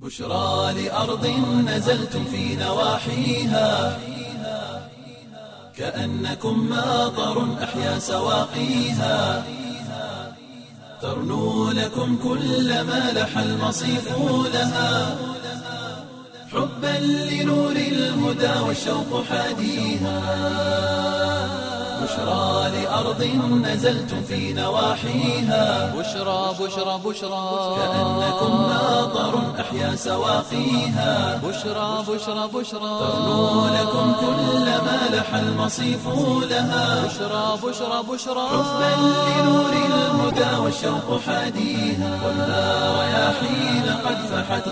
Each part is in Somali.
بشرى لأرض نزلتم في نواحيها كأنكم ماطر أحيا سواقيها ترنو لكم كل ما لح المصيف لها حبا لنور الهدى والشوق حاديها بشرى لأرض نزلتم في نواحيها بشرى بشرى بشرى كأنكم ماطر أحيا سواقيها بشرى بشرى بشرى ترنو لكم كل ما لح المصيف لها بشرى بشرى بشرى حبا لنور الهدى والشوق حاديها والنار رياحين قد فحت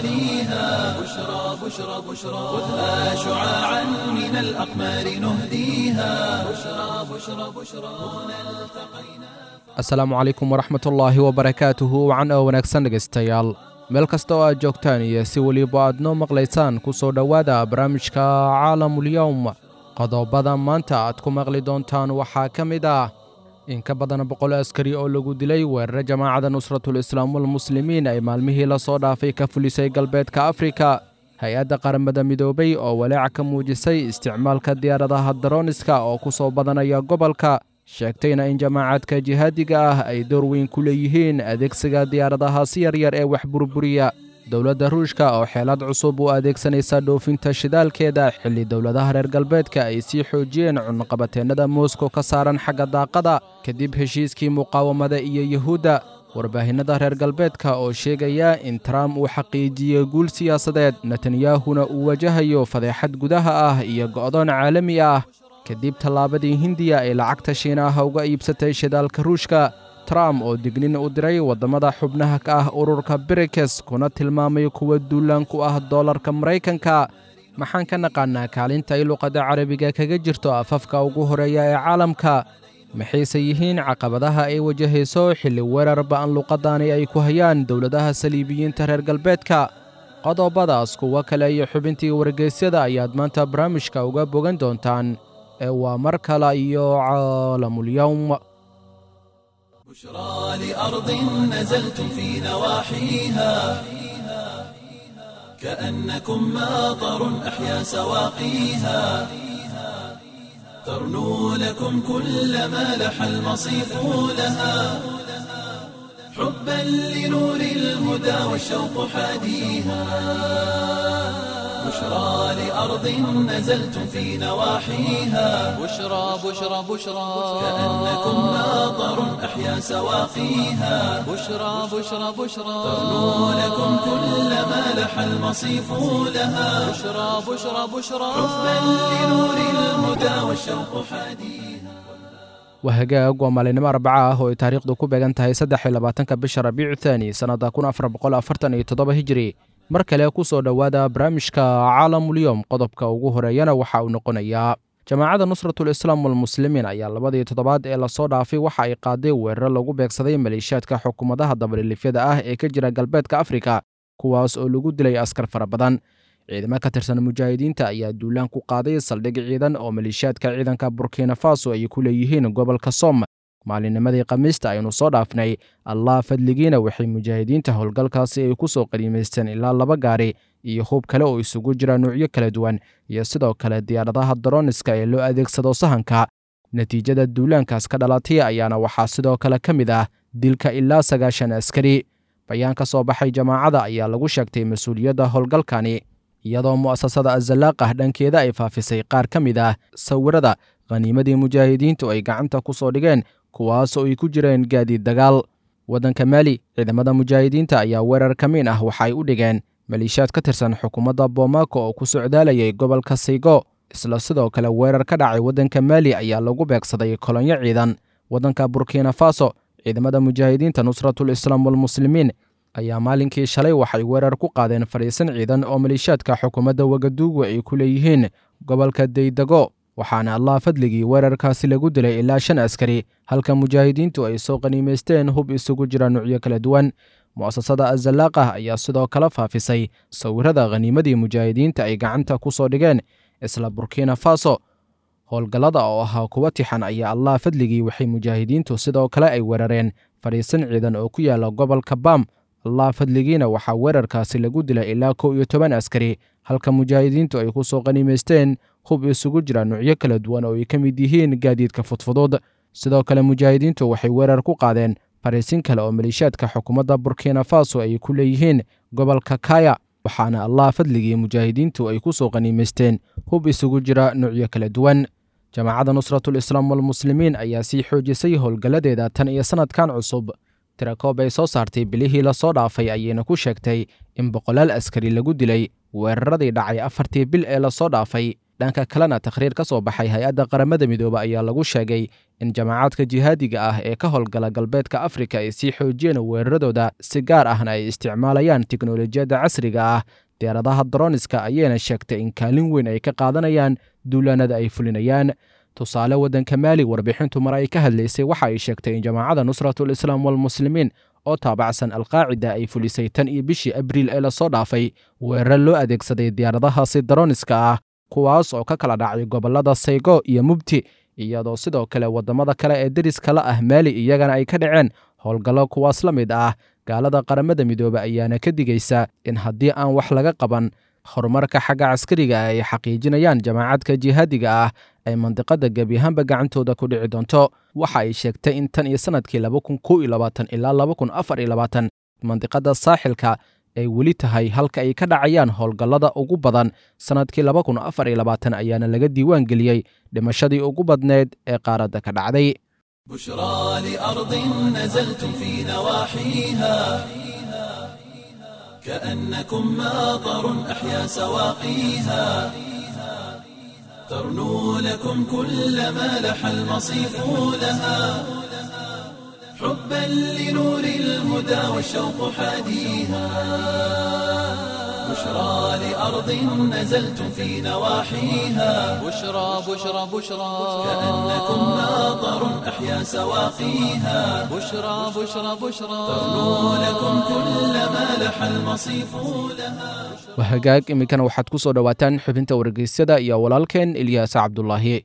غواليها بشرى بشرى بشرى خذها شعاعا من الأقمار نهديها بشرى بشرى بشرى هنا التقينا asalaamu calaykum waraxmatullaahi wabarakaatuhu wacan oo wanaagsan dhegaystayaal meel kasta oo aad joogtaan iyo si weliba aad noo maqlaysaan ku soo dhowaada barnaamijka caalamulyowm qodobada maanta aad ku maqli doontaan waxaa ka mid ah in ka badan boqol askari oo lagu dilay weerare jamaacadda nusratul islaam walmuslimiin ay maalmihii la soo dhaafay ka fulisay galbeedka afrika hay-adda qaramada midoobay oo walaac ka muujisay isticmaalka diyaaradaha darooniska oo ku soo badanaya gobolka sheegtayna in jamaacadka jihaadiga ah ay door weyn ku leeyihiin adeegsiga diyaaradahaasi yaryar ee wax burburiya dowladda ruushka oo xeelad cusub u adeegsanaysa dhoofinta shidaalkeeda xilli dowladaha reer galbeedka ay sii xoojiyeen cunaqabateennada moskow ka saaran xagga daaqada kadib heshiiskii muqaawamada iyo yuhuudda warbaahinnada reer galbeedka oo sheegaya in trump uu xaqiijiyey guul siyaasadeed netanyahuna uu wajahayo fadeexad gudaha ah iyo go'doon caalami ah kadib tallaabadii hindiya ay lacagta shiinaha uga iibsatay shidaalka ruushka trump oo dignin u diray waddamada xubnaha ka ah ururka brikes kuna tilmaamay kuwa duulaan ku ah doolarka maraykanka maxaan ka naqaannaa kaalinta ay luqadda carabiga kaga jirto afafka ugu horeeya ee caalamka maxayse yihiin caqabadaha ay wajahayso xilli weerar ba'an luqaddaani ay ku hayaan dowladaha saliibiyiinta reer galbeedka qodobadaas kuwo kale iyo xubintii wargeysyada ayaad maanta barnaamijka uga bogan doontaan ee waa mar kale iyo caalamulyowm بشرى لأرض نزلتم في نواحيها كأنكم ماطر أحيا سواقيها ترنو لكم كل ما لح المصيف لها حبا لنور الهدى والشوق حاديها بشرى لأرض نزلتم في نواحيها بشرى بشرى بشرى كأنكم ماطر أحيا سواقيها بشرى بشرى بشرى ترنو لكم كل ما لح المصيف لها بشرى بشرى بشرى حبا لنور الهدى والشوق حاديها waa hagaag waa maalinimo arbaca ah oo ay taariikhdu ku beegan tahay saddex iyo labaatanka bisha rabiicu thaani sannadda kun afar boqol afartan iyo toddoba hijiri mar kale ku soo dhowaada barnaamijka caalamulyowm qodobka ugu horeeyana waxa uu noqonayaa jamaacadda nusratul islaam walmuslimiin ayaa labadii toddobaad ee lasoo dhaafay waxa ay qaaday weeraro lagu beegsaday maleeshiyaadka xukuumadaha dabalilifyada ah ee ka jira galbeedka afrika kuwaas oo lagu dilay askar fara badan ciidamo ka tirsan mujaahidiinta ayaa duulaan ku qaaday saldhig ciidan oo maleeshiyaadka ciidanka burkina faso ay ku leeyihiin gobolka som maalinnimadii khamiista aynu soo dhaafnay allah fadligiina waxay mujaahidiinta howlgalkaasi ay ku soo qadiimaysteen ilaa laba gaari iyo hub kale oo isugu jira nuucyo kala duwan iyo sidoo kale diyaaradaha daroniska ee loo adeegsado sahanka natiijada duulaankaas ka dhalatay ayaana waxaa sidoo kale ka mid ah dilka ilaa sagaashan askari bayaan ka soo baxay jamaacada ayaa lagu sheegtay mas-uuliyadda howlgalkani iyadoo mu'asasada azalaaqah dhankeeda ay faafisay qaar ka mid ah sawirada khaniimadii mujaahidiintu ay gacanta ku soo dhigeen kuwaas oo ay ku jireen gaadiid dagaal waddanka maali ciidamada mujaahidiinta ayaa weerar ka miin ah waxa ay u dhigeen maleeshiyaad ka tirsan xukuumadda boomako oo ku socdaalayay gobolka saygo isla sidoo kale weerar ka dhacay waddanka maali ayaa lagu beegsaday kolonyo ciidan waddanka burkina faso ciidamada mujaahidiinta nusratul islaam walmuslimiin ayaa maalinkii shalay waxay weerar ku qaadeen fadhiisan ciidan oo maleeshiyaadka xukuumadda wagaduugu ay ku leeyihiin gobolka daydego waxaana allah fadligii weerarkaasi lagu dilay ilaa shan askari halka mujaahidiintu ay soo qaniimaysteen hub isugu jira nuucyo kala duwan mu'asasada azalaaqah ayaa sidoo kale faafisay sawirada khaniimadii mujaahidiinta ay gacanta ku soo dhigeen isla burkina faso howlgallada oo ahaa kuwa tixan ayaa allah fadligii waxay mujaahidiintu sidoo kale ay weerareen fadhiisan ciidan oo ku yaala gobolka bam allah fadligiina waxaa weerarkaasi lagu dilay ilaa kow iyo toban askari halka mujaahidiintu ay ku soo qaniimaysteen hub isugu jira nuucyo kala duwan oo ay ka mid yihiin gaadiidka fudfudud sidoo kale mujaahidiintu waxay weerar ku qaadeen fariisin kale oo maliishaadka xukuumadda burkina faso ay ku leeyihiin gobolka kaya waxaana allah fadligii mujaahidiintu ay ku soo qaniimaysteen hub isugu jira nuucyo kala duwan jamaacadda nusratul islaam walmuslimiin ayaa sii xoojisay howlgalladeeda tan iyo sannadkan cusub tirakoob ay soo saartay bilihii lasoo dhaafay ayayna ku sheegtay in boqolaal askari lagu dilay weeraradii dhacay afartii bil ee lasoo dhaafay dhanka kalena takhriir ka soo baxay hay-adda qaramada midoobe ayaa lagu sheegay in jamaacadka jihaadiga ah ee ka howlgala galbeedka afrika ay sii xoojiyeen weeraradooda si gaar ahna ay isticmaalayaan tiknolojiyadda casriga ah diyaaradaha daroniska ayayna sheegtay in kaalin weyn ay ka qaadanayaan duulaanada ay fulinayaan tusaale waddanka maali warbixintu mar ay ka hadlaysay waxa ay sheegtay in jamaacadda nusratul islaam walmuslimiin oo taabacsan alqaacida ay fulisay tan iyo bishii abriil ee lasoo dhaafay weerar loo adeegsaday diyaaradahaasi daroniska ah kuwaas oo ka kala dhacay gobollada saygo iyo mubti iyadoo sidoo kale waddamada kale ee deriska la ah maali iyagana ay ka dhaceen howlgallo kuwaas la mid ah gaalada qaramada midoobe ayaana ka digaysa in haddii aan wax laga qaban horumarka xagga caskariga ah ay xaqiijinayaan jamaacadka jihaadiga ah ay mandiqada gebi ahaanba gacantooda ku dhici doonto waxa ay sheegtay in tan iyo sannadkii ilaa mandiqada saaxilka ay weli tahay halka ay ka dhacayaan howlgallada ugu badan sannadkii ayaana laga diiwaan geliyey dhimashadii ugu badneed ee qaaradda ka dhacday بشرى لأرض نزلتم في نواحيها كأنكم ماطر أحيا سواقيها ترنو لكم كل ما لح المصيف لها حبا لنور الهدى والشوق حاديها بشرى لأرض نزلتم في نواحيها بشرى بشرى بشرى كأنكم ماطر أحيا سواقيها بشرى بشرى بشرى ترنو لكم كل ما لح المصيف لها wahagaag iminkana waxaad ku soo dhowaataan xubinta wargeysyada iyo walaalkeen ilyaas cabdulaahi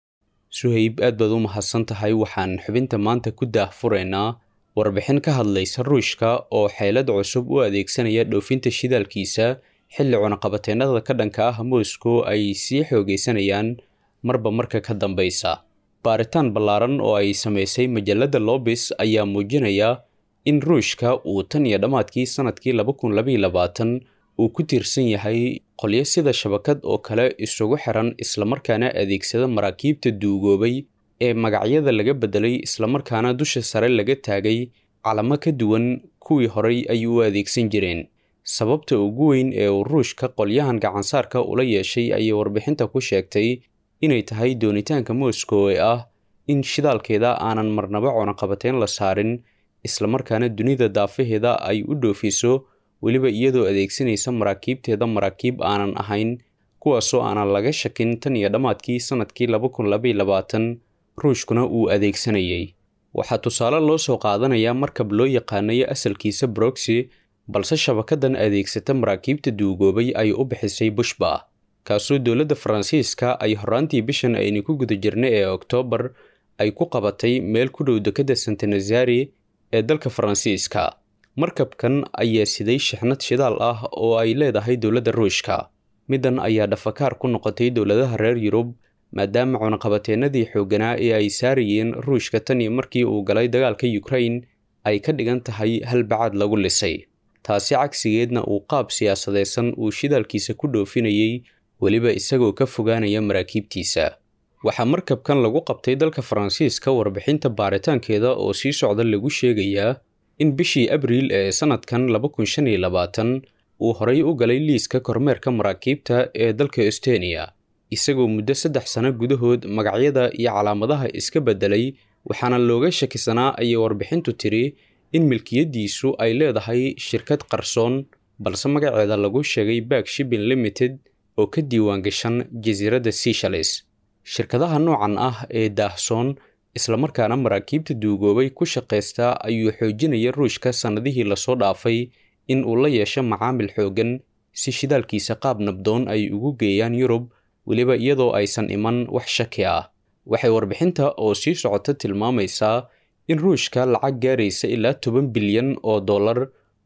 suhayb aad baad u mahadsan tahay waxaan xubinta maanta ku daahfuraynaa warbixin ka hadlaysa ruushka oo xeelad cusub u adeegsanaya dhoofinta shidaalkiisa xilli cunaqabateennada ka dhanka ah moscow ay sii xoogaysanayaan marba marka ka dambeysa baaritaan ballaaran oo ay samaysay majalladda lobis ayaa muujinaya in ruushka uu tan iyo dhammaadkii sannadkii laba kun labaiyo labaatan uu ku tiirsan yahay qolyo sida shabakad oo kale isugu xiran islamarkaana adeegsada maraakiibta duugoobay ee magacyada laga beddelay islamarkaana dusha sare laga taagay calamo ka duwan kuwii horay ay u adeegsan jireen sababta ugu weyn ee uu ruushka qolyahan gacansaarka ula yeeshay ayay warbixinta ku sheegtay inay tahay doonitaanka moscow ee ah in shidaalkeeda aanan marnaba cunaqabateyn la saarin islamarkaana dunida daafaheeda ay u dhoofiso weliba iyadoo adeegsanaysa maraakiibteeda maraakiib aanan ahayn kuwaasoo aanan laga shakin tan iyo dhammaadkii sannadkii laba kun labaiyo labaatan ruushkuna uu adeegsanayay waxaa tusaale loo soo qaadanayaa markab loo yaqaanayo asalkiisa broxy balse shabakadan adeegsata maraakiibta duugoobay ay u bixisay bushba kaasoo dowladda faransiiska ay horaantii bishan aynu ku guda jirnay ee oktoobar ay ku qabatay meel ku dhow dekadda santanazari ee dalka faransiiska markabkan ayaa siday shixnad shidaal ah oo ay leedahay dowladda ruushka middan ayaa dhafakaar ku noqotay dowladaha reer yurub maadaama cunaqabateennadii xoogganaa ee ay saarayeen ruushka tan iyo markii uu galay dagaalka ukrain ay ka dhigan tahay halbacaad lagu lisay taasi cagsigeedna uu qaab siyaasadeysan uu shidaalkiisa ku dhoofinayey weliba isagoo ka fogaanaya maraakiibtiisa waxaa markabkan lagu qabtay dalka faransiiska warbixinta baaritaankeeda oo sii socda lagu sheegayaa in bishii abriil ee sannadkan laba kun shan iyo labaatan uu horay u galay liiska kormeerka maraakiibta ee dalka estoniya isagoo muddo saddex sano gudahood magacyada iyo calaamadaha iska beddelay waxaana looga shakisanaa ayay warbixintu tiri in milkiyaddiisu ay leedahay shirkad qarsoon balse magaceeda lagu sheegay back shipping limited oo ka diiwaan gashan jasiiradda seychelles shirkadaha noocan ah ee daahsoon islamarkaana maraakiibta duugoobay ku shaqaysta ayuu xoojinaya ruushka sannadihii lasoo dhaafay in uu la yeesho macaamil xooggan si shidaalkiisa qaab nabdoon ay ugu geeyaan yurub weliba iyadoo aysan iman wax shaki ah waxay warbixinta oo sii socota tilmaamaysaa in ruushka lacag gaaraysa ilaa toban bilyan oo dollar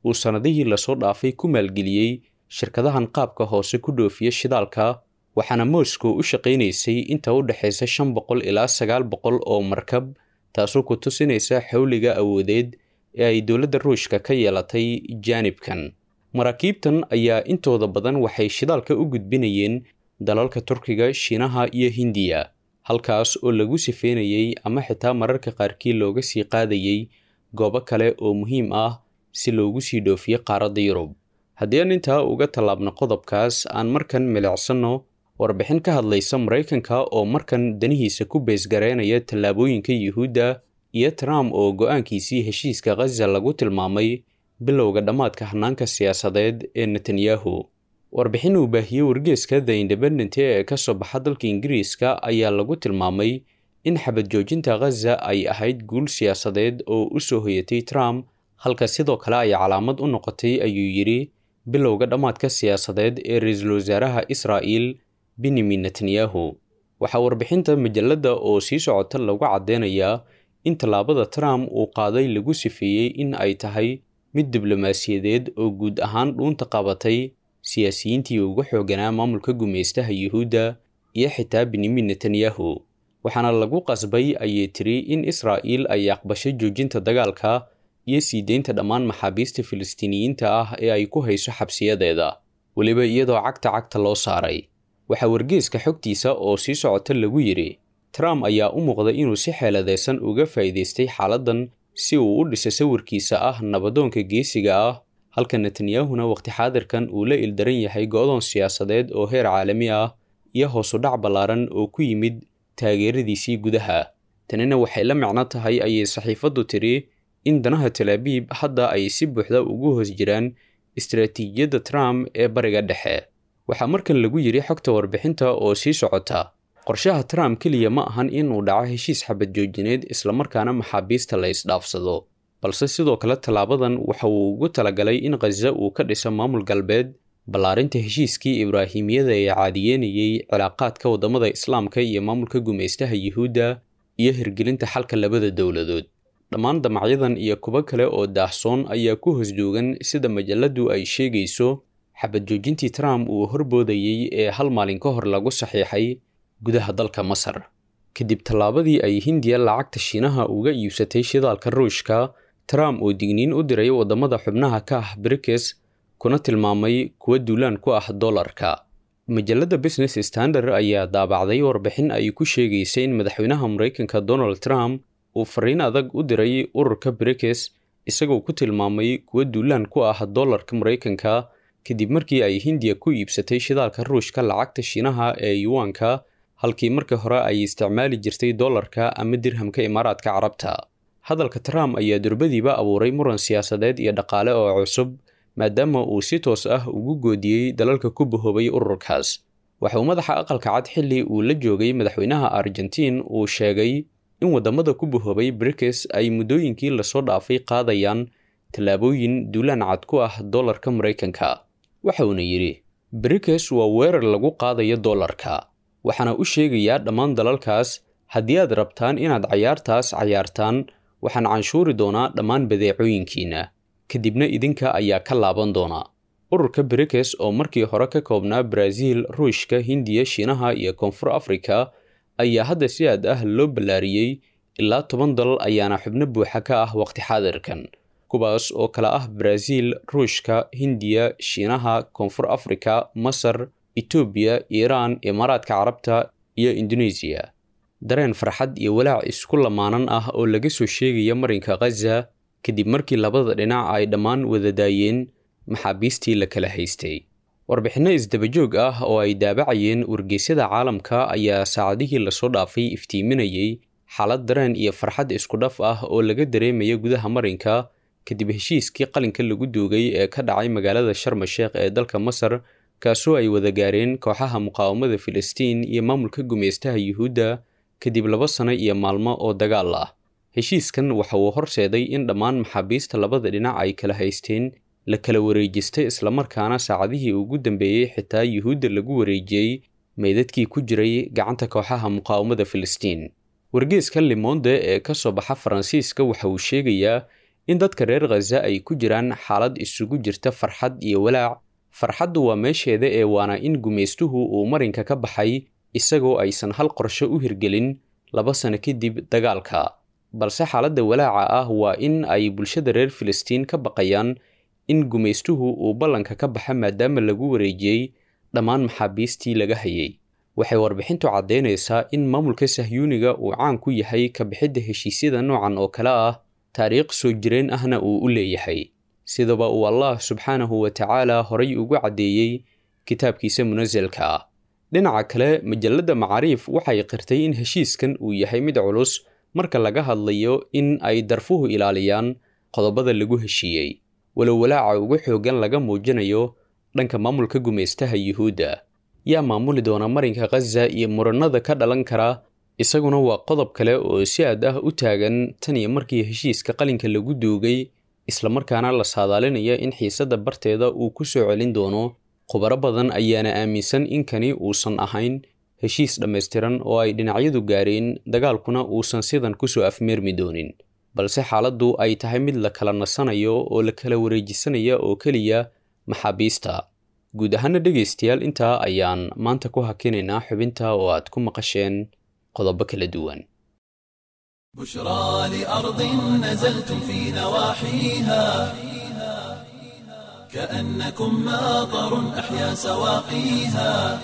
uu sannadihii lasoo dhaafay ku maalgeliyey shirkadahan qaabka hoose ku dhoofiya shidaalka waxaana moscow u shaqaynaysay inta u dhexaysa shan boqol ilaa sagaal boqol oo markab taasoo ku tusinaysa xawliga awoodeed ee ay dowladda ruushka ka yeelatay jaanibkan maraakiibtan ayaa intooda badan waxay shidaalka u gudbinayeen dalalka turkiga shiinaha iyo hindiya halkaas oo lagu sifeynayey ama xitaa mararka qaarkii looga sii qaadayey goobo kale oo muhiim ah si loogu sii dhoofiyo qaaradda yurub haddii aan intaa uga tallaabno qodobkaas aan markan milicsanno warbixin ka hadlaysa maraykanka oo markan danihiisa ku beesgareynaya tallaabooyinka yuhuudda iyo trump oo go-aankiisii heshiiska khaza lagu tilmaamay bilowga dhammaadka hanaanka siyaasadeed ee netanyahu warbixin uu baahiyey wargeeska the independent ee ka soo baxa dalka ingiriiska ayaa lagu tilmaamay in xabad joojinta khaza ay ahayd guul siyaasadeed oo u soo hoyatay trump halka sidoo kale ay calaamad u noqotay ayuu yidhi bilowga dhammaadka siyaasadeed ee ra-iisul wasaaraha israa'il benyamin netanyahu waxaa warbixinta majalladda oo sii socota lagu caddeynayaa in tallaabada trump uu qaaday lagu sifeeyey in ay tahay mid diblomaasiyadeed oo guud ahaan dhuunta qabatay siyaasiyiintii ugu xooganaa maamulka gumaystaha yuhuudda iyo xitaa benyamin netanyahu waxaana lagu qasbay ayay tiri in israa'iil ay aqbasho joojinta dagaalka iyo sii deynta dhammaan maxaabiista filistiiniyiinta ah ee ay ku hayso xabsiyadeeda weliba iyadoo cagta cagta loo saaray waxaa wargeeska xogtiisa oo sii socota lagu yidhi trump ayaa u muuqda inuu si xeeladaysan uga faa'iidaystay xaaladdan si uu u dhiso sawirkiisa ah nabadoonka geesiga ah halka netanyahuna waqti xaadirkan uu la ildaran yahay go-doon siyaasadeed oo heer caalami ah iyo hoosu dhac ballaaran oo ku yimid taageeradiisii gudaha tanina waxay la micno tahay ayay saxiifaddu tiri in danaha talaabiib hadda ay si buuxda ugu hoos jiraan istaraatiijiyadda trump ee bariga dhexe waxaa markan lagu yidhi xogta warbixinta oo sii socota qorshaha trump keliya ma ahan inuu dhaco heshiis xabad joojineed islamarkaana maxaabiista la isdhaafsado balse sidoo kale tallaabadan waxa uu ugu talagalay in khaza uu ka dhiso maamul galbeed ballaarinta heshiiskii ibraahimiyada ee caadiyeynayey cilaaqaadka waddamada islaamka iyo maamulka gumaystaha yuhuudda iyo hirgelinta xalka labada dowladood dhammaan damacyadan iyo kuwo kale oo daahsoon ayaa ku hosjoogan sida majalladdu ay sheegayso xabad joojintii trump uu horboodayey ee hal maalin ka hor lagu saxiixay gudaha dalka masar kadib tallaabadii ay hindiya lacagta shiinaha uga iibsatay shidaalka ruushka trump oo digniin u diray waddamada xubnaha ka ah brikes kuna tilmaamay kuwa duulaan ku ah dollarka majalladda business standard ayaa daabacday warbixin ay ku sheegaysa in madaxweynaha maraykanka donald trump uu fariin adag u diray ururka brikes isagoo ku tilmaamay kuwa duulaan ku ah dollarka maraykanka kadib markii ay hindiya ku iibsatay shidaalka ruushka lacagta shiinaha ee yuwaanka halkii markii hore ay isticmaali jirtay dollarka ama dirhamka imaaraadka carabta hadalka trump ayaa durbadiiba abuuray muran siyaasadeed iyo dhaqaale oo cusub maadaama uu si toos ah ugu goodiyey dalalka ku bahoobay ururkaas waxa uu madaxa aqalka cad xilli uu la joogay madaxweynaha argentiin uu sheegay in waddamada ku bahoobay brikes ay muddooyinkii lasoo dhaafay qaadayaan tallaabooyin duulaan cad ku ah dollarka maraykanka waxa uuna yidhi brikes waa weerar lagu qaadayo dollarka waxaana u sheegayaa dhammaan dalalkaas haddii aad rabtaan inaad cayaartaas cayaartaan waxaan canshuuri doonaa dhammaan badeecooyinkiinna kadibna idinka ayaa ka laaban doona ururka brikes oo markii hore ka koobnaa baraaziil ruushka hindiya shiinaha iyo koonfur afrika ayaa hadda si aad ah loo ballaariyey ilaa toban dalal ayaana xubno buuxa ka ah waqti xaadirkan kuwaas oo kale ah baraaziil ruushka hindiya shiinaha koonfur afrika masar etoobiya iiraan imaaraadka carabta iyo indoneesiya dareen farxad iyo walaac isku lamaanan ah oo laga soo sheegaya marinka khaza kadib markii labada dhinac ay dhammaan wada daayeen maxaabiistii la kala haystay warbixinno isdabajoog ah oo ay daabacayeen wargeysyada caalamka ayaa saacadihii lasoo dhaafay iftiiminayey xaalad dareen iyo farxad isku dhaf ah oo laga dareemaya gudaha marinka kadib heshiiskii qalinka lagu duugay ee ka dhacay magaalada sharma sheekh ee dalka masar kaasoo ay wada gaareen kooxaha muqaawamada filistiin iyo maamulka gumaystaha yuhuudda kadib laba sano iyo maalmo oo dagaal ah heshiiskan waxa uu horseeday in dhammaan maxaabiista labada dhinac ay kala haysteen la kala wareejistay islamarkaana saacadihii ugu dambeeyey xitaa yuhuudda lagu wareejiyey meydadkii ku jiray gacanta kooxaha muqaawamada filistiin wargeeska limonde ee ka soo baxa faransiiska waxa uu sheegayaa in dadka reer khaza ay ku jiraan xaalad isugu jirta farxad iyo walaac farxaddu waa meesheeda ee waana in gumaystuhu uu marinka ka baxay isagoo aysan hal qorsho u hirgelin laba sano kadib dagaalka balse xaaladda walaaca ah waa in ay bulshada reer filistiin ka baqayaan in gumaystuhu uu ballanka ka baxa maadaama lagu wareejiyey dhammaan maxaabiistii laga hayay waxay warbixintu caddaynaysaa in maamulka sahyuuniga uu caan ku yahay ka bixidda heshiisyada noocan oo kale ah taariikh soo jireen ahna uu u leeyahay sidaba uu allah subxaanahu wa tacaala horay ugu caddeeyey kitaabkiisa munasalka ah dhinaca kale majalladda macaariif waxay qirtay in heshiiskan uu yahay mid culus marka laga hadlayo in ay darfuhu ilaaliyaan qodobada lagu heshiiyey walow walaaca ugu xoogan laga muujinayo dhanka maamulka gumaystaha yuhuudda yaa maamuli doona marinka khaza iyo muranada ka dhalan kara isaguna waa qodob kale oo si aad ah u taagan tan iyo markii heshiiska qalinka lagu duugay islamarkaana la saadaalinaya in xiisadda barteeda uu ku soo celin doono khubaro badan ayaana aaminsan in kani uusan ahayn heshiis dhammaystiran oo ay dhinacyadu gaareen dagaalkuna uusan sidan kusoo afmeermi doonin balse xaaladdu ay tahay mid la kala nasanayo oo la kala wareejisanaya oo keliya maxaabiista guud ahaana dhegaystayaal intaa ayaan maanta ku hakinaynaa xubinta oo aad ku maqasheen qodobo kala duwan بشرى لأرض نزلتم في نواحيها كأنكم ماطر أحيا سواقيها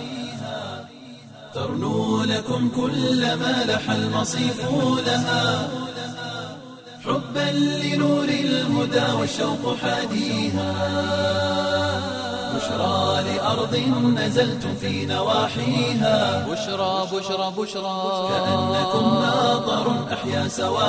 ترنو لكم كل ما لح المصيف لها حبا لنور الهدى والشوق حاديها بشرى لأرض نزلتم في نواحيها بشرى بشرى بشرى كأنكم ماطر أحيا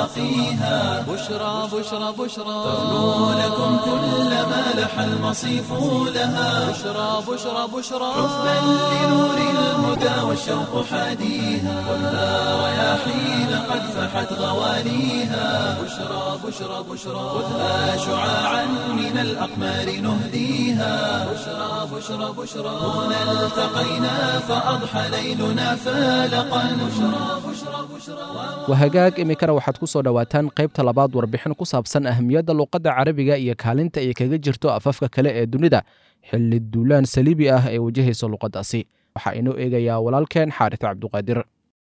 سواقيها بشرى بشرى بشرى ترنو لكم كل ما لح المصيف لها بشرى بشرى بشرى حبا لنور الهدى والشوق حاديها خذها رياحين قد فحت غواليها بشرى بشرى بشرى خذها شعاعا من الأقمار نهديها بشرى بشرى بشرى هنا التقينا فأضحى ليلنا فالقا بشرى بشرى بشرى waa hagaag iminkana waxaad ku soo dhowaataan qaybta labaad warbixin ku saabsan ahmiyadda luuqadda carabiga iyo kaalinta ay kaga jirto afafka kale ee dunida xilli duulaan saliibi ah ee wajahaysa luuqaddaasi waxaa inoo eegayaa walaalkeen xaaris cabduqaadir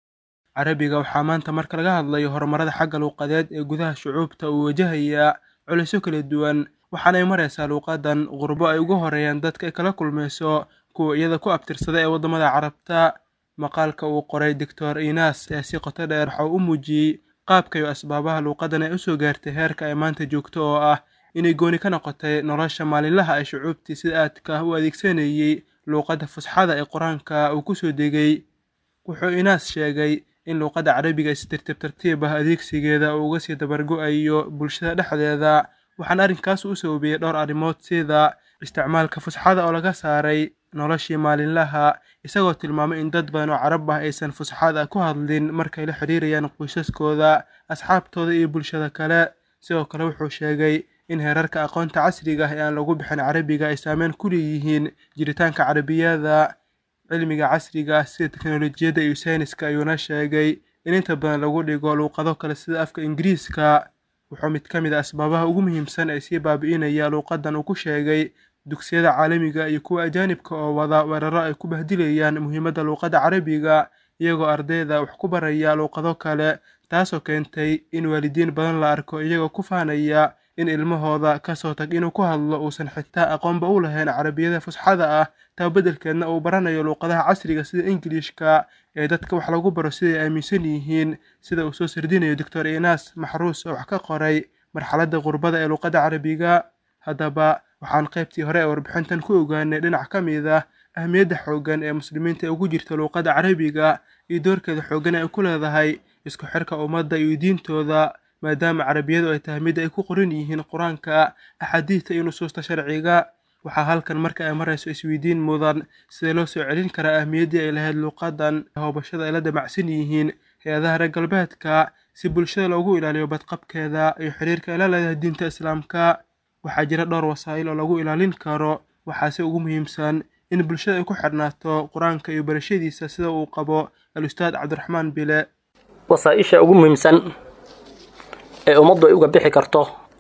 carabiga waxaa maanta marka laga hadlayo horumarada xagga luuqadeed ee gudaha shucuubta uu wajahayaa culisyo kala duwan waxaanay maraysaa luuqadan qurbo ay ugu horeeyaan dadka ay kala kulmayso kuwa iyada ku abtirsada ee waddamada carabta maqaalka uu qoray doctor inas ee si qoto dheer waxa uu u muujiyey qaabka iyo asbaabaha luuqadan ay usoo gaartay heerka ay maanta joogto oo ah inay gooni ka noqotay nolosha maalinlaha ee shucuubtii sida aadka ah u adeegsanayey luuqadda fusxada ee qur-aanka uu kusoo degay wuxuu inaas sheegay in luuqadda carabiga si tartiib tartiib ah adeegsigeeda uu uga sii dabargo-ayo bulshada dhexdeeda waxaana arrinkaas u sababiyey dhowr arrimood sida isticmaalka fusxada oo laga saaray noloshii maalinlaha isagoo tilmaamay in dad badan oo carab ah aysan fusxada ku hadlin markay la xidhiirayaan qoysaskooda asxaabtooda iyo bulshada kale sidoo kale wuxuu sheegay in heerarka aqoonta casriga ah ee aan lagu bixin carabiga ay saameyn ku leeyihiin jiritaanka carabiyada cilmiga casriga ah sida teknolojiyadda iyo sayniska ayuuna sheegay in inta badan lagu dhigo luuqado kale sida afka ingiriiska wuxuu mid ka mid a asbaabaha ugu muhiimsan ee sii baabi'inaya luuqadan uu ku sheegay dugsiyada caalamiga iyo kuwa ajaanibka oo wada weeraro ay ku bahdilayaan muhiimadda luuqadda carabiga iyagoo ardayda wax ku baraya luuqado kale taasoo keentay in waalidiin badan la arko iyagoo ku faanaya in ilmahooda kasoo tag inuu ku hadlo uusan xitaa aqoonba u lahayn carabiyada fusxada ah taa beddelkeedna uu baranayo luuqadaha casriga sida ingilishka ee dadka wax lagu baro siday aaminsan yihiin sida uu soo sardinayo doctor inas maxruus oo wax ka qoray marxaladda qurbada ee luuqadda carabiga haddaba waxaan qaybtii hore ee warbixintan ku ogaanay dhinac ka mid ah ahmiyadda xooggan ee muslimiinta ugu jirta luuqadda carabiga iyo doorkeeda xooggan ay ku leedahay isku xirka ummadda iyo diintooda maadaama carabiyadu ay tahay mid ay ku qoran yihiin qur-aanka axaadiidta iyo nusuusta sharciga waxaa halkan marka ay marayso isweydiin mudan sidee loo soo celin karaa ahmiyaddii ay lahayd luuqadan hoobashada ay la damacsan yihiin hay-adaha reer galbeedka si bulshada loogu ilaaliyo badqabkeeda iyo xiriirka ay la leedahay diinta islaamka waxaa jira dhowr wasaa'il oo lagu ilaalin karo waxaase ugu muhiimsan in bulshada ay ku xidhnaato qur-aanka iyo barashadiisa sida uu qabo al-ustaad cabdiraxmaan bile wasaaisha ugu muhiimsan ee ummaddu ay uga bixi karto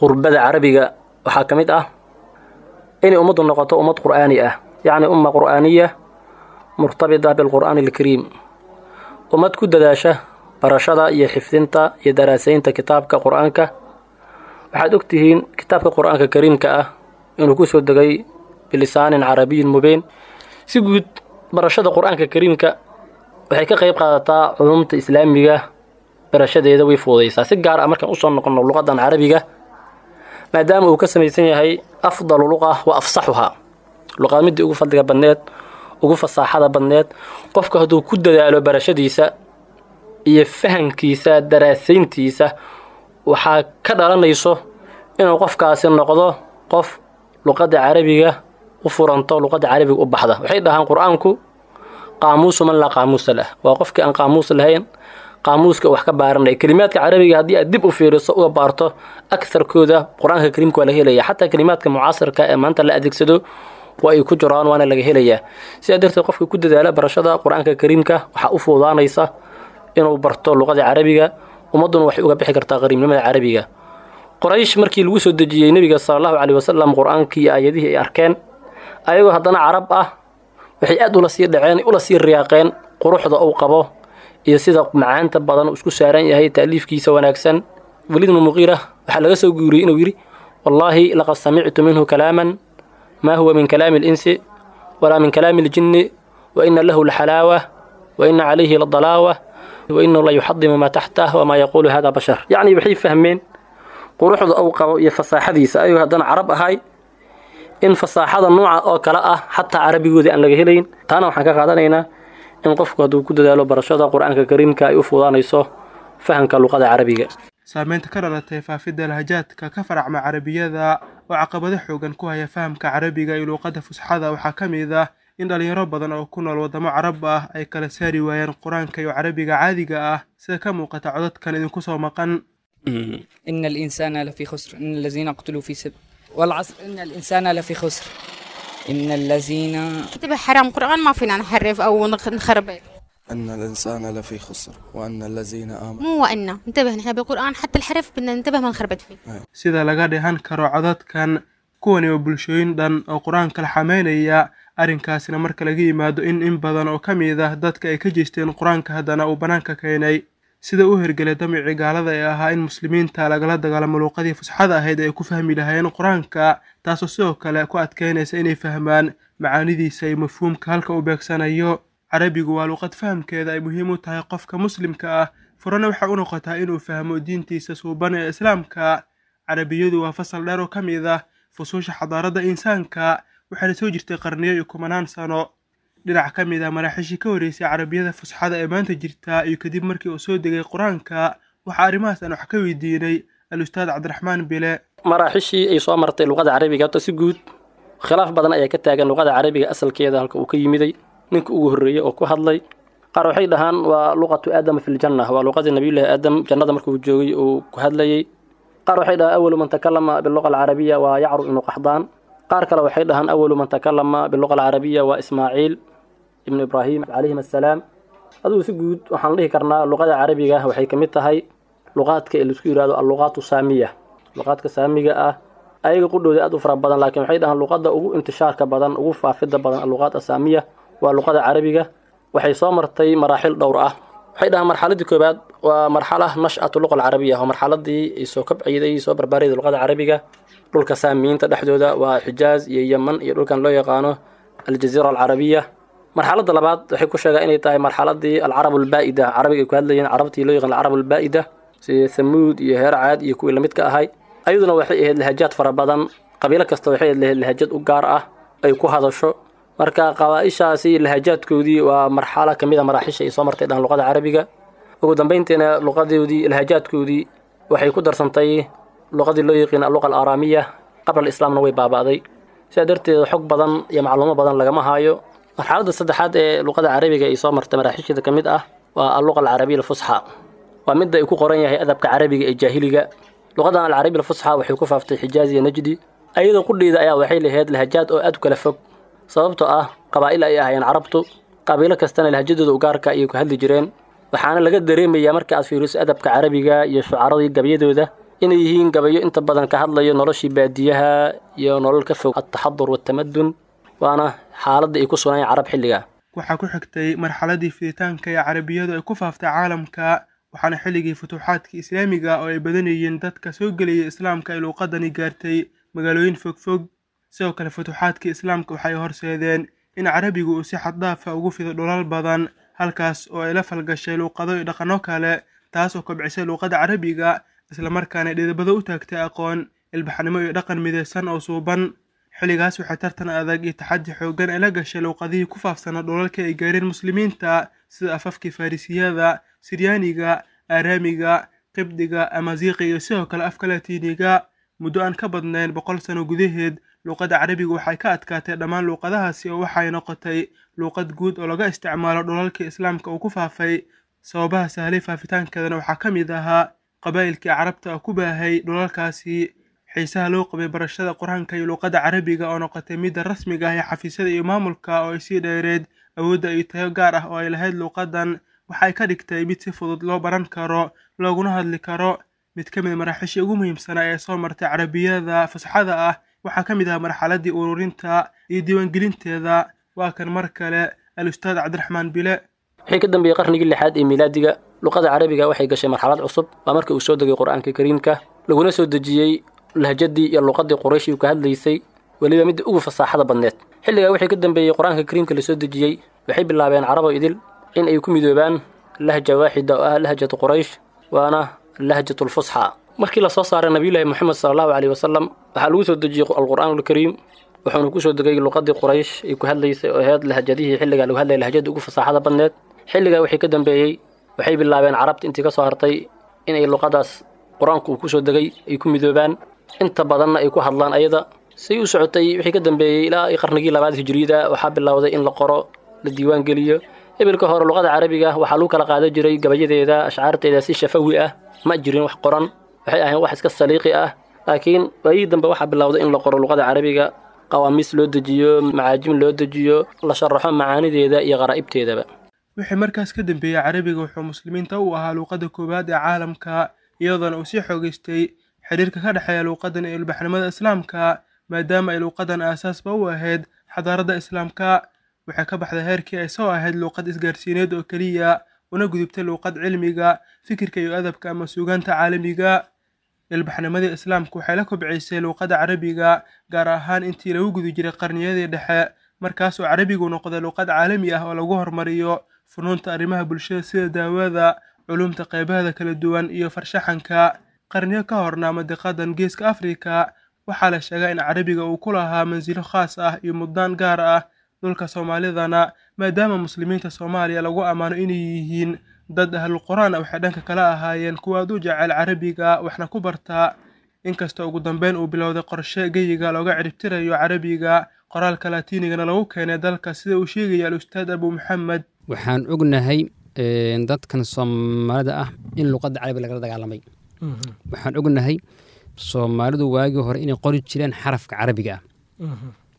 qurbada carabiga waxaa ka mid ah inay ummaddu noqoto ummad qur'aani ah yacni umma qur'aaniya murtabita bilqur'aani alkariim ummad ku dadaasha barashada iyo xifdinta iyo daraasaynta kitaabka qur'aanka waxaad og tihiin kitaabka qur'aanka kariimka ah inuu ku soo degay bilisaanin carabiyin mubiin si guud barashada qur'aanka kariimka waxay ka qayb qaadataa culumta islaamiga barashadeeda way fuudaysaa si gaar ah markaan usoo noqono luqadan carabiga maadaama uu ka samaysan yahay afdalu luqa wa afsaxuhaa luqad midii ugu fadliga badneed ugu fasaaxada badneed qofka hadduu ku dadaalo barashadiisa iyo fahankiisa daraasayntiisa waxaa ka dhalanayso inuu qofkaasi noqdo qof luqadda carabiga u furanto luqadda carabiga u baxda waxay dhahaan qur-aanku qaamuusu man laa qaamuusa lah waa qofkii aan qaamuus lahayn qaamuuska wax ka baaranaya kelimaadka carabiga haddii aad dib u fiiriso uga baarto agarkooda qur-aanka kariimka waa laga helaya xataa kelimaadka mucaasirka ee maanta la adeegsado waa ay ku jiraan waana laga helayaa sidaa darteed qofka ku dadaala barashada qur-aanka kariimka waxaa u fuudaanaysa inuu barto luqada carabiga ummadduna waxay uga bixi kartaa qariibnimada carabiga qoraysh markii lagu soo dejiyey nebiga sala allahu caleyhi wasalam qur-aankii iyo aayadihii ay arkeen ayagoo haddana carab ah waxay aad ula sii dhaceen ula sii riyaaqeen quruxda uu qabo iyo sida macaanta badan uu isku saaran yahay taaliifkiisa wanaagsan weliid bnu muqiira waxaa laga soo guuriyey inuu yidhi wallaahi laqad samictu minhu kalaaman maa huwa min kalaami alinsi walaa min kalaami aljinni wa ina lahu laxalaawa wa ina calayhi ladalaawa wa inahu la yuxadimu maa taxtah wamaa yaquulu hada bashar yacni waxay fahmeen quruxda uu qabo iyo fasaaxadiisa ayuu haddana carab ahay in fasaaxada nooca oo kale ah xataa carabigoodii aan laga helayn taana waxaan ka qaadanaynaa in qofku hadduu ku dadaalo barashada qur-aanka kariimka ay u fuudaanayso fahamka luqada carabiga saameynta ka dhalatay faafidda lahajaadka ka faracma carabiyada oo caqabado xoogan ku haya fahamka carabiga iyo luuqadda fusxada waxaa ka mid ah in dhalinyaro badan oo ku nool waddamo carab ah ay kala saari waayeen qur-aanka iyo carabiga caadiga ah sida ka muuqata codadkan idinku soo maqan إن الإنسان لفي خسر إن الذين قتلوا في سبيل والعصر إن الإنسان لفي خسر إن الذين انتبه حرام قرآن ما فينا نحرف أو نخ- نخربط أن الإنسان لفي خسر وأن الذين آمنوا مو وإن انتبه نحن بالقرآن حتى الحرف بدنا ننتبه ما نخربط فيه sida laga dheehan karo codadkan kuwani waa bulshooyin dhan oo qur-aanka la xameynaya arrinkaasina marka laga yimaado in in badan oo ka mid ah dadka ay ka jeesteen qur-aanka haddana uu bannaanka keenay sida u hergelay damicii gaalada ee ahaa in muslimiinta lagala dagaalamo luuqadii fusxada ahayd ay ku fahmi lahaayeen qur-aanka taasoo sidoo kale ku adkeynaysa inay fahmaan macaanidiisa iyo mafhuumka halka uu beegsanayo carabigu waa luuqad fahamkeeda ay muhiim u tahay qofka muslimka ah furana waxay u noqotaa inuu fahmo diintiisa suuban ee islaamka carabiyadu waa fasal dheer oo ka mid ah fusuusha xadaaradda insaanka waxaana soo jirtay qarniyo iyo kumanaan sano dhinac ka mid ah maraaxiishii ka horreysay carabiyada fusxada ee maanta jirta iyo kadib markii uu soo degay qur-aanka waxaa arrimahaas aan wax ka weydiinay al-ustaad cabdiraxmaan bile maraaxishii ay soo martay luqada carabiga horta si guud khilaaf badan ayaa ka taagan luqada carabiga asalkeeda halka uu ka yimiday ninka ugu horreeyey oo ku hadlay qaar waxay dhahaan waa luqatu aadama fi ljanna waa luqadii nabiyullaahi aadam jannada markuu joogay uu ku hadlayey qaar waxay dhahaan awalu man takalama biluqa alcarabiya waa yacru ibnu qaxdaan qaar kale waxay dhahaan awalu man takalama biluqa alcarabiya waa ismaaciil ibnu ibraahim calayhim assalaam adugu si guud waxaan dhihi karnaa luqada carabiga waxay ka mid tahay luqaadka ee laisku yidhahdo alluqaatu saamiya luqaadka saamiga ah ayaga qudhooda aad u fara badan laakiin waxay dhahaan luqadda ugu intishaarka badan ugu faafidda badan alluqaad asaamiya waa luqada carabiga waxay soo martay maraaxil dhowr ah waxay dhahaan marxaladii koowaad waa marxala nash'atu luqa alcarabiya waa marxaladii ay soo kabciday soo barbaarayda luqada carabiga dhulka saamiyiinta dhexdooda waa xijaaz iyo yeman iyo dhulkan loo yaqaano aljaziira alcarabiya marxaladda labaad waxay ku sheegaa inay tahay marxaladii alcarab albaa'ida carabiga ay ku hadlayeen carabtii loo yaqaan alcarab albaa'ida sida thamuud iyo heer caad iyo kuwii lamid ka ahay ayaduna waxay ahayd lahajaad fara badan qabiilo kasta waxay ahayd lahajad u gaar ah ay ku hadasho marka qabaaishaasi lahajaadkoodii waa marxalo ka mid a maraaxisha ay soo martay dhahan luqada carabiga ugu dambayntiina luqadoodii lahajaadkoodii waxay ku darsantay luqadii loo yaqiin alluqa alaaraamiya qabla alislaamna way baaba'day sidaa darteed xog badan iyo macluumo badan lagama haayo marxaladda saddexaad ee luqada carabiga ay soo martay maraaxisheeda ka mid ah waa alluqa alcarabiya alfusxa waa midda ay ku qoran yahay adabka carabiga ee jaahiliga luqadan alcarabiya alfusxa waxay ku faaftay xijaaz iyo najdi ayadoo qudheeda ayaa waxay lahayd lahajaad oo aad u kala fog sababtoo ah qabaa'il ay ahaayeen carabtu qabiilo kastana lahajadooda ugaarka ayay ku hadli jireen waxaana laga dareemayaa marka aad fiiriso adabka carabiga iyo shucaradii gabyadooda inay yihiin gabayo inta badan ka hadlayo noloshii baadiyaha iyo nolol ka fog altaxadur waatamadun waana xaaladda ay ku sugnayeen carab xilliga waxaa ku xigtay marxaladii fiditaanka ee carabiyadu ay ku faaftay caalamka waxaana xilligii futuuxaadkii islaamiga oo ay badanayeen dadka soo gelaya islaamka ay luuqadani gaartay magaalooyin fogfog sidoo kale futuuxaadkii islaamka waxay horseedeen in carabigu uu si xaddaafa ugu fido dhulal badan halkaas oo ay la falgashay luuqado iyo dhaqanno kale taas oo kobcisay luuqadda carabiga islamarkaana dhidibado u taagtay aqoon ilbaxnimo iyo dhaqan midaysan oo suuban xilligaas waxay tartan adag iyo taxaddi xooggan ay la gashay luuqadihii ku faafsanaa dhulalka ay gaareen muslimiinta sida afafkii farrisiyada siryaaniga aaraamiga qibdiga amaziiqi iyo sidoo kale afka latiiniga muddo aan ka badnayn boqol sano gudaheed luuqadda carabiga waxay ka adkaatay dhammaan luuqadahaasi oo waxay noqotay luuqad guud oo laga isticmaalo dhulalkii islaamka uu ku faafay sababaha sahlay faafitaankeedana waxaa ka mid ahaa qabaa'ilkii carabta oo ku baahay dhulalkaasi xiisaha loo qabay barashada qur-aanka iyo luuqadda carabiga oo noqotay midda rasmiga ah ee xafiisyada iyo maamulka oo ay sii dheereed awoodda iyo tayo gaar ah oo ay lahayd luuqaddan waxay ka dhigtay mid si fudud loo baran karo looguna hadli karo mid ka mid maraaxiishii ugu muhiimsanaa ee soo martay carabiyada fasaxada ah waxaa ka mid ah marxaladdii ururinta iyo diiwaangelinteeda waa kan mar kale al-ustaad cabdiraxmaan bile wixii ka dambeeyey qarnigii lixaad ee miilaadiga luqada carabiga waxay gashay marxalad cusub waa markii uu soo degay qur-aanka kariimka laguna soo dejiyey lahjadii iyo luqadii qurayshi uu ka hadlaysay weliba midda ugu fasaaxada badneed xilligaa wixii ka dambeeyey qur-aanka kariimka lasoo dejiyey waxay bilaabeen carabo idil in ay ku midoobaan lahja waaxida oo ah lahjatu quraysh waana lahjatu lfusxa markii lasoo saaray nabiyullaahi moxamed sala allahu caleyhi wasalam waxaa lagu soo dejiyey alqur'aan alkariim wuxuuna kusoo degay luqadii quraysh ay ku hadlaysay oo ahayd lahjadihii xilligaa lagu hadlayay lahjada ugu fasaaxada badneed xilligaa wixii ka dambeeyey waxay bilaabeen carabta intii ka soo hartay inay luqadaas qur-aanku uu kusoo degay ay ku midoobaan inta badanna ay ku hadlaan ayada say u socotay wixii ka dambeeyey ilaa qarnigii labaad hijriyada waxaa bilowday in la qoro la diiwaan geliyo ebilka hore luqada carabiga waxaa lagu kala qaadan jiray gabayadeeda ashcaarteeda si shafawi ah ma jirin wax qoran waxay ahayn wax iska saliiqi ah laakiin waayihii dambe waxaa bilowday in la qoro luqada carabiga qawaamiis loo dejiyo macaajim loo dejiyo la sharaxo macaanideeda iyo qaraa'ibteedaba wixii markaas ka dambeeyey carabiga wuxuu muslimiinta u ahaa luuqadda koowaad ee caalamka iyadoona uu sii xoogaystay xidhiirka ka dhexeeya luuqadan iyo ilbaxnimada islaamka maadaama ay luuqadan aasaasba u ahayd xadaaradda islaamka waxay ka baxday heerkii ay soo ahayd luuqad isgaarsiineed oo keliya una gudubtay luuqad cilmiga fikirka iyo adabka ama suugaanta caalamiga ilbaxnimadii islaamka waxay la kobcisay luuqadda carabiga gaar ahaan intii lagu guda jiray qarniyadii dhexe markaas oo carabigu noqday luuqad caalami ah oo lagu hormariyo funuunta arrimaha bulshada sida daawada culumta qeybaheeda kala duwan iyo farshaxanka qarniyo ka horna madiqadan geeska afrika waxaa la sheegaa in carabiga uu ku lahaa mansilo khaas ah iyo muddaan gaar ah dhulka soomaalidana maadaama muslimiinta soomaaliya lagu ammaano inay yihiin dad ahlul qur-aan waxay dhanka kala ahaayeen kuwa aad u jecel carabiga waxna ku bartaa inkastoo ugu dambeyn uu bilowday qorshe geyiga looga ciribtirayo carabiga qoraalka latiinigana lagu keenay dalka sida uu sheegaya al-ustaad abu maxamed waxaan ognahay dadkan soomaalida ah in luqadda carabiga lagala dagaalamay waxaan ognahay soomaalidu waagii hore inay qori jireen xarafka carabiga ah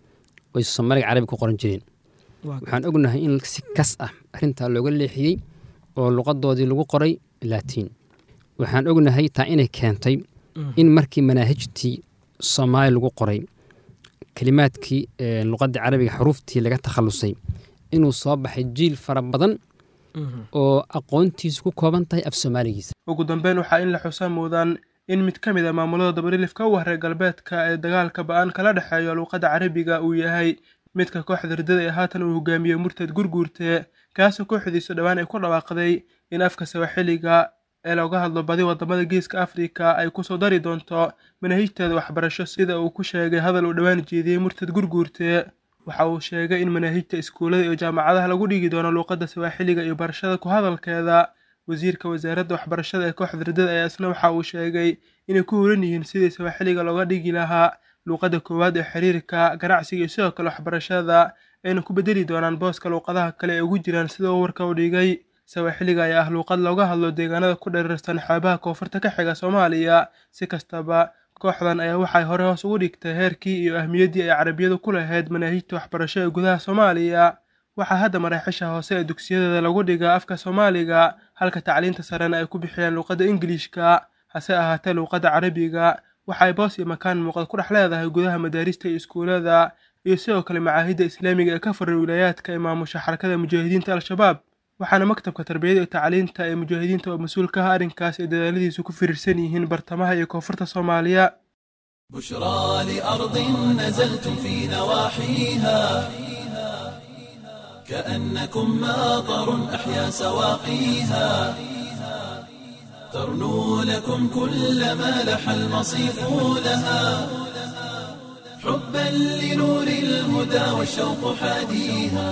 oy soomaaliga carabiga ku qoran jireen waxaan ognahay in si kas ah arrintaa looga leexiyey oo luqadoodii lagu qoray laatiin waxaan ognahay taa inay keentay in markii manaahijtii soomaaliya lagu qoray kelimaadkii luqadda carabiga xuruuftii laga takhalusay inuu soo baxay jiil fara badan oo aqoontiisu ku kooban tahay af soomaaligiisa ugu dambeyn waxaa in la xusa muudaan in mid ka mid a maamulada dabarilifka u haray galbeedka ee dagaalka ba-aan kala dhexeeyo luuqadda carabiga uu yahay midka kooxda ridada ee haatan uu hogaamiyey murtad gurguurte kaasoo kooxdiisu dhowaan ay ku dhawaaqday in afka sawaxiliga ee looga hadlo badi wadamada geeska afrika ay kusoo dari doonto manaahijteeda waxbarasho sida uu ku sheegay hadal uu dhowaan jeediyey murtad gurguurte waxa uu sheegay in manaahijta iskuullada iyo jaamacadaha lagu dhigi doono luuqadda sawaaxiliga iyo barashada ku hadalkeeda wasiirka wasaaradda waxbarashada ee kooxda ridada ayaa isna waxa uu sheegay inay ku horan yihiin sidii sawaaxiliga looga dhigi lahaa luuqadda koowaad ee xiriirka ganacsiga iyo sidoo kale waxbarashada ayna ku bedeli doonaan booska luuqadaha kale ee ugu jiraan sida uu warka u dhigay sawaaxiliga ayaa ah luuqad looga hadlo deegaanada ku dhereersan xeebaha koonfurta ka xiga soomaaliya si kastaba kooxdan ayaa waxay hore hoos ugu dhigtay heerkii iyo ahmiyaddii ay carabiyadu ku lahayd manaahijta waxbarasho ee gudaha soomaaliya waxaa hadda maraaxiisha hoose ee dugsiyadeeda lagu dhigaa afka soomaaliga halka tacliinta sarena ay ku bixiyaan luuqadda ingiliishka hase ahaatee luuqadda carabiga waxa ay boos iyo makaan muuqda ku dhex leedahay gudaha madaarista iyo iskuulada iyo sidoo kale macaahidda islaamiga ee ka furay wilaayaadka ee maamusha xarakada mujaahidiinta al-shabaab waxaana maktabka tarbiyada iyo tacliinta ee mujaahidiinta oo mas-uul ka ah arrinkaas ay dadaaladiisu ku firirsan yihiin bartamaha iyo koonfurta soomaaliya بشرى لأرض نزلتم في نواحيها كأنكم ماطر أحيا سواقيها ترنو لكم كل ما لح المصيف لها حبا لنور الهدى والشوق حاديها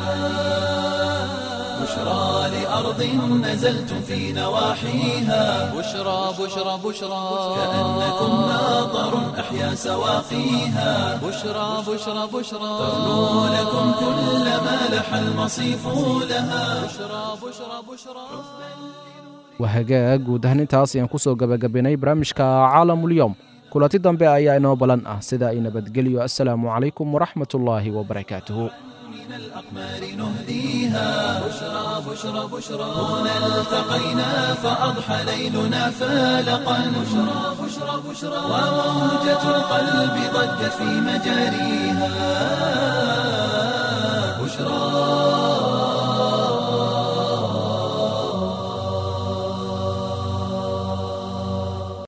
بشرى لأرض نزلتم في نواحيها بشرى بشرى بشرى كأنكم ماطر أحيا سواقيها بشرى بشرى بشرى ترنو لكم كل ما لح المصيف لها بشرى بشرى بشرى waa hagaag guud ahaan intaas ayaan kusoo gabagabaynay barnaamijka caalamulyoom kulanti dambe ayaa inoo balan ah sida ay nabadgelyo assalaamu calaykum waraxmat ullaahi wabarakaatuhu من الأقمار نهديها بشرى بشرى بشرى هنا التقينا فأضحى ليلنا فالقا بشرى بشرى بشرى وموجة القلب ضجت في مجاريها بشرى